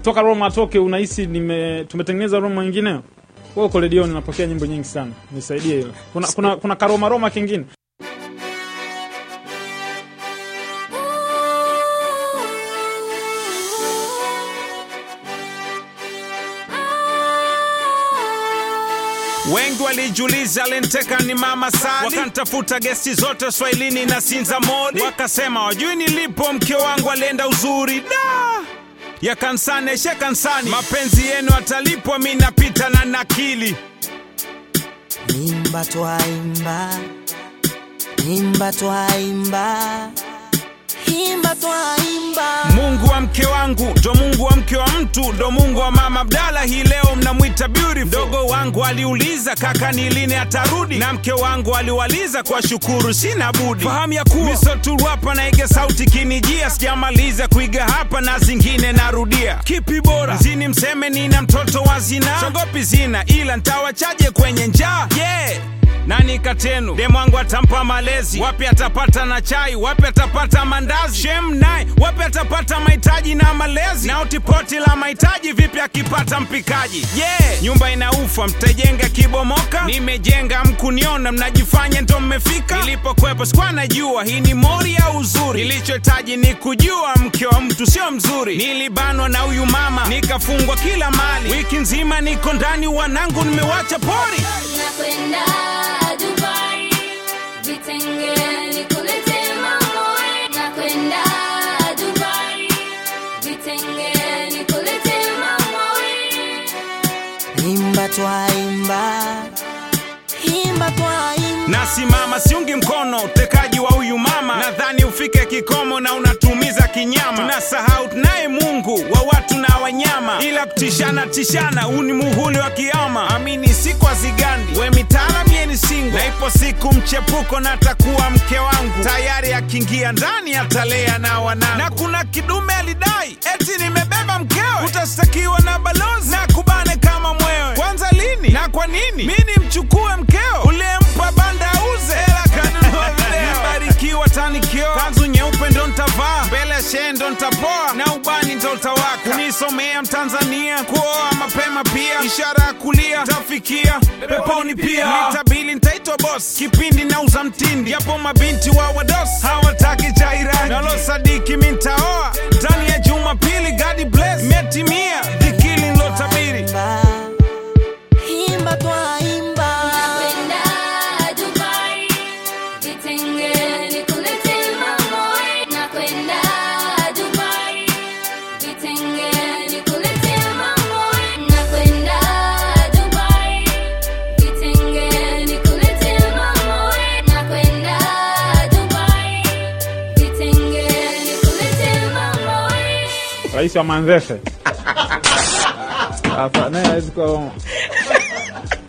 toka Roma atoke, unahisi nime tumetengeneza Roma nyingine? Wewe uko redioni unapokea nyimbo nyingi sana, nisaidie hilo. Kuna kuna kuna karoma Roma kingine? Wengi walijiuliza Lenteka ni mama Sali, wakantafuta gesti zote Swahilini na Sinza Modi, wakasema wajui nilipo, mke wangu alienda uzuri da ya kansani eshe kansani, mapenzi yenu atalipwa, mi napita na nakili Imba twaimba, imba twaimba, imba twaimba. Mungu wa mke wangu ndo Mungu wa mke wa mtu ndo Mungu wa mama Abdala, hii leo mnamwita beautiful. Mdogo wangu aliuliza kaka ni lini atarudi, na mke wangu aliwaliza kwa shukuru, sina budi fahamu ya kuwa misoturu hapa naiga sauti kinijia, sijamaliza kuiga hapa na zingine narudia. Kipi bora zini mseme nina mtoto wa zina, sogopi zina ila ntawachaje kwenye njaa yeah. Nani katenu demwangu atampa malezi, wapi atapata na chai, wapi atapata mandazi, shem naye wapi atapata mahitaji na malezi, na utipoti la mahitaji vipi akipata mpikaji? Yeah, nyumba inaufa, mtajenga kibomoka, nimejenga mkuniona, mnajifanya ndo mmefika. Nilipokwepo sikuwa najua hii ni mori ya uzuri, nilichohitaji ni kujua mke wa mtu sio mzuri. Nilibanwa na huyu mama, nikafungwa kila mali, wiki nzima niko ndani, wanangu nimewacha pori. Nakwenda Dubai, vitenge nikulete mamoe. Nakwenda Dubai, vitenge nikulete mamoe. Imba twaimba, imba twaimba. nasimama siungi mkono utekaji wa huyu mama, nadhani ufike kikomo na unatumiza kinyama. Tunasahau tunaye Mungu wa watu na wanyama, ila kutishana tishana, huu ni muhuli wa kiama. Amini siku azigandi, we mitala mieni singo, na ipo siku mchepuko na atakuwa mke wangu, tayari akiingia ndani atalea na wanangu. Na kuna kidume alidai eti nimebeba mkewe, utastakiwa na balozi na kubane kama mwewe. Kwanza lini na kwa nini mi nimchukue mkeo uliyempa banda auze hela kanunua video barikiwa tanikio kanzu nyeupe ndo ntavaa mbele ya shehe ndo ntapoa na ubani ndo utawaka kunisomea mtanzania kuoa mapema pia ishara ya kulia tafikia peponi pia nitabili ntaitwa bos kipindi nauza mtindi japo mabinti wa wados hawataki chairani nalo sadiki mi ntaoa ndani ya jumapili God bless metimia dhikili nlotabiri Imba twaimba, Nakwenda Dubai, vitenge nikulete mamoe. Nakwenda Dubai, vitenge nikulete mamoe. Nakwenda Dubai, vitenge nikulete mamoe. Nakwenda Dubai, vitenge nikulete mamoe. Rais wa Manzese hapa naye hawezi kuwa Roma.